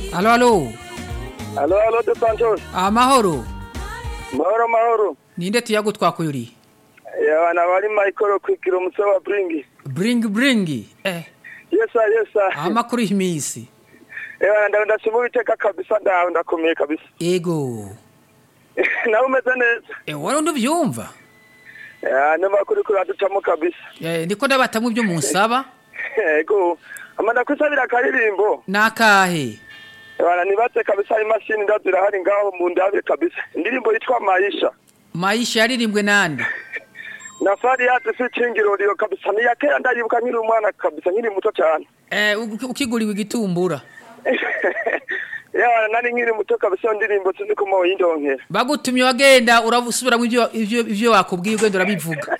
Alo, alo. Alo, alo, de Santos. Amahoro. Mahoro, mahoro. Ninde tuyago twakuyuri? Yana bari Michael kwikira umutwe wa Bringi. Bring bring. Eh, Yes sir, yes sir. amakuru y'imisi. Ewa nda ndashima iteka kabisa ndawe ndakomeye kabisa. Ego. Nawe umeze neza. Eh, wari nduvyumva? Ya n'amakuru kuraducamo kabisa. Eh, ndiko ndabatamwe ibyo munsaba. Ego. Amanda kwisabira akaririmbo. Nakahe. Ewa nibatse kabisa imashini ndazira hari ngaho mu ndabe kabisa. Indirimbo yitwa Maisha. Maisha yaririmbwe nande? Na fari yatu si chingiroriro kabisa. Ni yakera ndaribuka nkiri umwana kabisa nkiri muto cyane. Eh, uki- ukiguriwe igitumbura. Ewa nari nkiri muto kabisa iyo ndirimbo tuzi ko mo yindonkera. Bagutumye wagenda urabusubiramo ivyo ivyo ivyo wakubwiye ugenda urabivuga.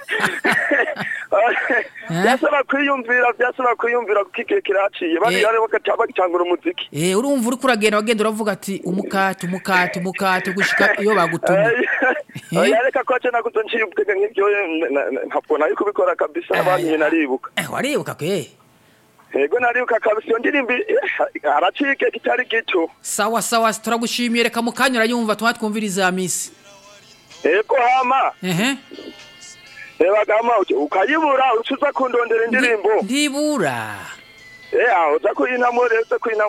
byasaba kwiyumvira byasaba kwiyumvira kuko igihe kiraciye Eh. bari bari bakataba gicangura umuziki Eh, urumva uriko uragenda wagenda uravuga ati umukate umukate umukate gushika iyo bagutumye. Eh? yareka ko aca nakuzo nciye ubwenge nk'ibyo na- na- na- ntabwo nari kubikora kabisa Eh, abantu naribuka Eh, waribuka kwe. yego naribuka kabisa iyo ndirimbo eh, haraciye igihe kitari gito Sawa sawa turagushimiye reka mukanya urayumva tuha twumviriza misi. yego hama Ehe. reba gama ukayibura uca uza kundondera indirimbo Ndibura. eh aho uza kuyinamo rero uza kuyinamo